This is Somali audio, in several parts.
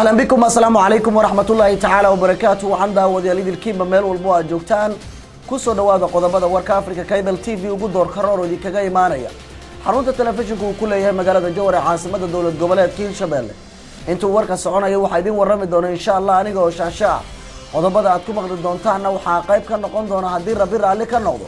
ahlan bikum assalaamu calaykum waraxmatullaahi tacaala wabarakaatu waxaan daawadayaal idilkiinba meel walbo aad joogtaan kusoo dhawaada qodobada warka africa cable t v ugu door karoor oo idinkaga imaanaya xarunta telefishinka uu ku leeyahay magaalada jowar ee caasimada dowlad goboleedka hirshabelle intuu warka soconaya waxaa idin warrami doona insha allah aniga oo shaasho ah qodobada aad ku maqli doontaanna waxaa qayb ka noqon doona haddii rabi raalli ka noqdo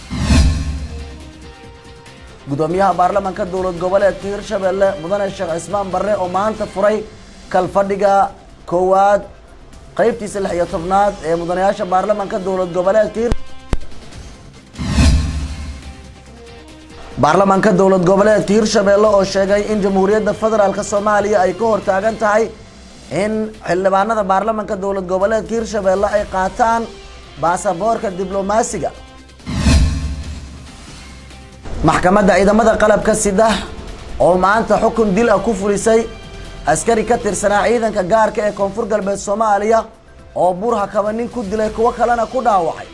gudoomiyaha baarlamaanka dowlad goboleedka hirshabelle mudane sheekh cismaan barre oo maanta furay kalfadhiga koowaad qeybtiisa lix iyo tobnaad ee mudanayaasha baarlamaanka dowlad goboleedka hir baarlamaanka dowlad goboleedka hirshabelle oo sheegay in jamhuuriyadda federaalk soomaaliya ay ka hortaagan tahay in xildhibaanada baarlamaanka dowlad goboleedka hirshabelle ay qaataan baasaboorka diblomaasiga maxkamadda ciidamada qalabka sida oo maanta xukun dil ah ku fulisay askari ka tirsanaa ciidanka gaarka ee koonfur galbeed soomaaliya oo burha kaba nin ku dilay kuwo kalena ku dhaawacay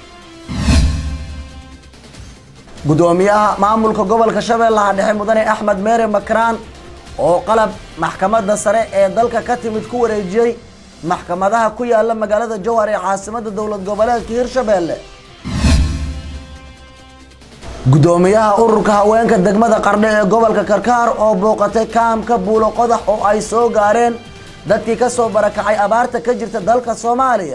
gudoomiyaha maamulka gobolka shabeellaha dhexe mudane axmed meere makraan oo qalab maxkamadda sare ee dalka ka timid ku wareejiyey maxkamadaha ku yaala magaalada jowhar ee caasimada dowlad goboleedka hirshabelle gudoomiyaha ururka haweenka degmada qardhe ee gobolka karkaar oo booqatay kaamka buulo qodax oo ay soo gaareen dadkii ka soo barakacay abaarta ka jirta dalka soomaaliya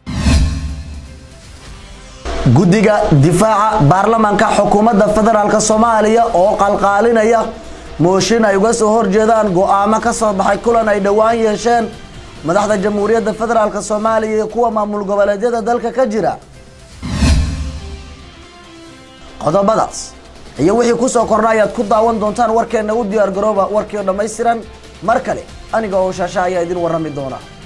guddiga difaaca baarlamaanka xukuumadda federaalk soomaaliya oo qalqaalinaya mooshin ay uga soo horjeedaan go-aamo ka soo baxay kulan ay dhowaan yeesheen madaxda jamhuuriyadda federaalk soomaaliya iyo kuwa maamul goboleedyada dalka ka jira qodobadaas iyo wixii kusoo kordha ayaad ku daawan doontaan warkeenna u diyaar garooba warkii oo dhammaystiran mar kale aniga oo shaasha ayaa idin warrami doona